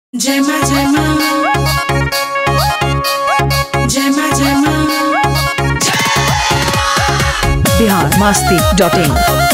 जय माँ जय माँ जय माँ जय माँ बिहार मस्ती डॉट इन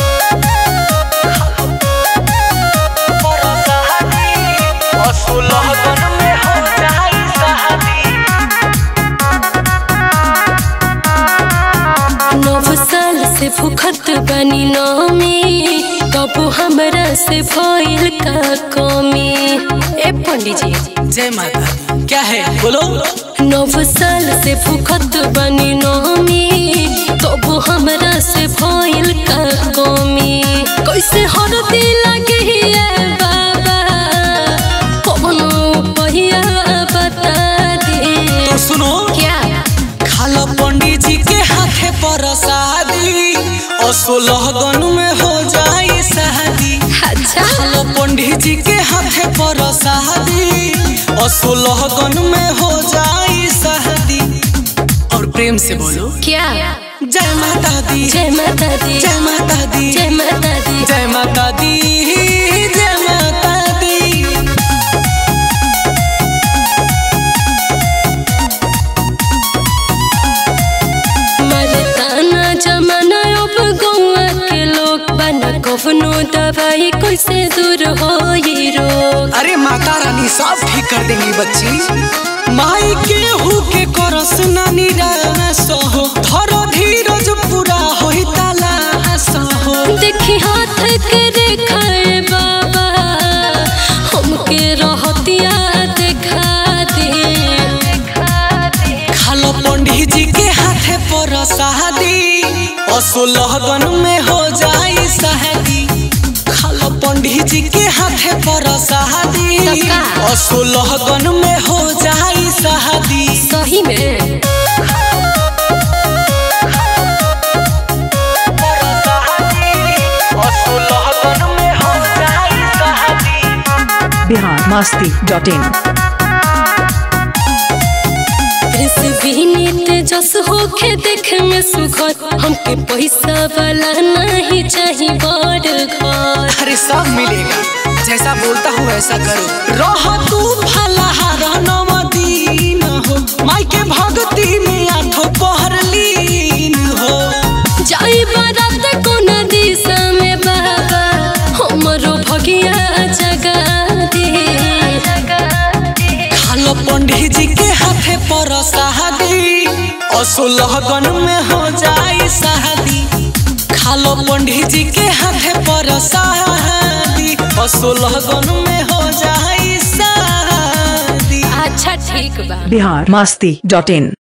नव साल से भूखत बनी नौमी तब हमरा से भइल का कमी ए पंडित जी जय माता दी। क्या है बोलो नव साल से भूखत बनी नौमी तब हमरा से भइल का कमी कैसे हरदी लगे है बाबा कौनो पहिया बता दे तो सुनो क्या खाला पंडित जी के हाथे पर शादी और सोलह गन में हो जाई शादी अच्छा खाला पंडित जी के हाथे पर शादी और सोलह गन में हो जाई शादी और प्रेम से बोलो क्या जय माता दी जय माता दी जय माता दी जय माता दी जय माता दी जय माता दी मरदाना जमाना अब गौआ के लोग बना कवनो दवाई कैसे दूर हो ये रोग अरे माता रानी सब ठीक कर देंगी बच्ची माई के हु के करस ना निराश हो धरो धीरज पूरा होई तलाश हो देखी हाथ के रेखा ए बाबा हमके रहतिया देखा दे खालो पंडित जी के हाथे पर शादी और सोलह गन में हो जाई शादी खालो पंडित जी के हाथे पर शादी तब का? और सोलह गन में हो जाई शादी सही में और सोलह गन में हो जाई शादी Bihar Masti dot in Prince Vineet जस होके देख में सुखत हमके पैसा वाला नहीं चाहिए बड़ घर अरे सब मिलेगा जैसा बोलता हूँ वैसा करो रह तू फलाहार नवदीन हो माई के भक्ति में आठो पहर लीन हो जाई बारात कोन दिशा में बाबा हमरो भगिया जगा दे खालो पंडित जी के हाथे पर शादी और सोलह गन में हो जाई शादी खालो पंडित जी के हाथे पर शादी और सोलह गन में हो जाई शादी अच्छा ठीक बा बिहार मस्ती डॉट इन